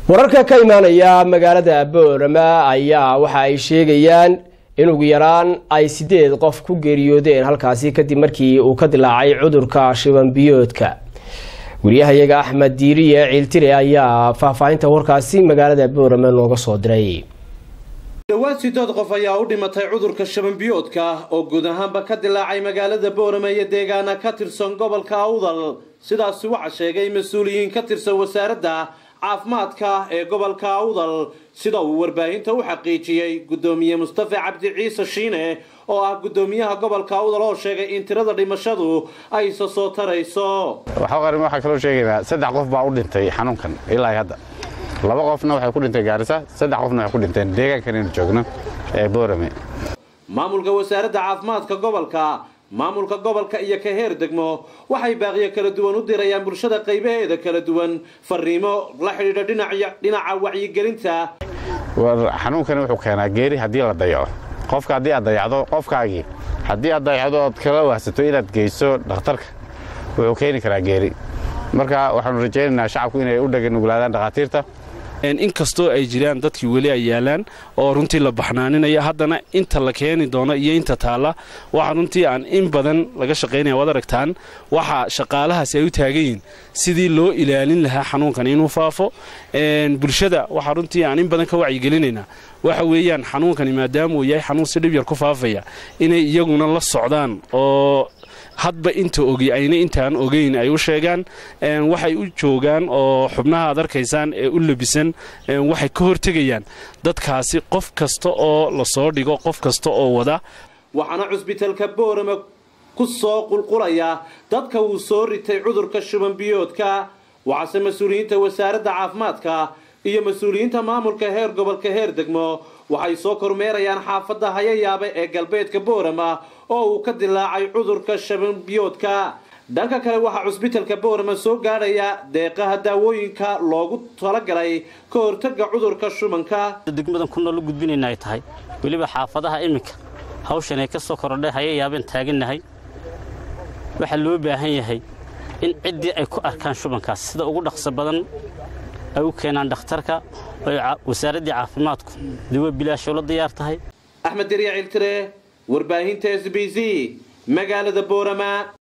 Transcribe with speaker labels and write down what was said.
Speaker 1: wararka ka imaanaya magaalada boorama ayaa waxa ay sheegayaan in ugu yaraan ay sideed qof ku geeriyoodeen halkaasi kadib markii uu ka dilaacay cudurka shibanbiyoodka wariyahayaga axmed diiriye ciiltire ayaa faahfaahinta warkaasi magaalada boorama nooga soo diray
Speaker 2: dhawaad sidood qof ayaa u dhimatay cudurka shabanbiyoodka oo guud ahaanba ka dilaacay magaalada boorama iyo deegaana ka tirsan gobolka awdal sidaasi waxaa sheegay mas-uuliyiin ka tirsan wasaaradda caafimaadka ee gobolka awdal sida uu warbaahinta u xaqiijiyey guddoomiye mustafa cabdi ciise shiine oo ah guddoomiyaha gobolka awdal oo sheegay in tirada dhimashadu ay isa soo tarayso
Speaker 3: waxaa kaloo sheegaynaa saddex qof baa u dhintay xanuunkan ilaa hadda laba qofna waxay ku dhintay gaarisa saddex qofna waxay ku dhinteen deegaankan inuu joogno ee boorame
Speaker 2: maamulka wasaaradda caafimaadka gobolka maamulka gobolka iyo ka heer degmo waxay baaqiyo kala duwan u dirayaan bulshada qaybaheeda kala duwan fariimo la xidhiidha dhinaca wacyigelinta
Speaker 3: xanuunkani wuxuu keenaa geeri haddii la dayaco qofka haddii aad dayacdo qofkaagii haddii aad dayacdo ood kala wahsato inaad geyso dhakhtarka wuxuu keeni karaa geeri marka waxaanu rajaynaynaa shacabku inay u dhaganuglaadaan dhakhaatiirta
Speaker 4: inkastoo ay jiraan dadkii weli ay yaalaan oo runtii la baxnaaninaya haddana inta la keeni doono iyo inta taalla waxa runtii aan in badan laga shaqaynaya waad aragtaan waxa shaqaalahaasi ay u taagan yihiin sidii loo ilaalin lahaa xanuunkan inuu faafo bulshada waxaa runtii aan in badan ka wacyigelinaynaa waxa weeyaan xanuunkani maadaama uu yahay xanuun si dhib yar ku faafaya inay iyaguna la socdaan oo hadba inta ogi ayna intaan ogeyn ay u sheegaan waxay u joogaan oo xubnaha aad arkaysaan ee u labisan waxay ka hortegayaan dadkaasi qof kasta oo lasoo dhigo qof kasta oo wada
Speaker 2: waxaana cusbitaalka boorama ku soo qulqulaya dadka uu soo ritay cudurka shubanbiyoodka waxaase mas-uuliyiinta wasaaradda caafimaadka iyo mas-uuliyiinta maamulka heer gobolka heer degmo waxay soo kormeerayaan xaafadda hayayaabe ee galbeedka boorama oo uu ka dilaacay cudurka shabanbiyoodka dhanka kale waxaa cusbitalka boorama soo gaadhaya deeqaha daawooyinka loogu talagalay ka hortaga cudurka shubanka
Speaker 5: degmadan ku nool u gudbinayna ay tahay weliba xaafadaha iminka hawshan ay ka soo korodhay hayayaabeen taagannahay waxaa loo baahan yahay in ciddii ay ku arkaan shubankaas sida ugu dhaqso badan ay u keenaan dhakhtarka oo wasaaraddii caafimaadku dawo bilaashoo la diyaar tahay
Speaker 2: axmed derya ciltire warbaahinta s b c magaalada boorama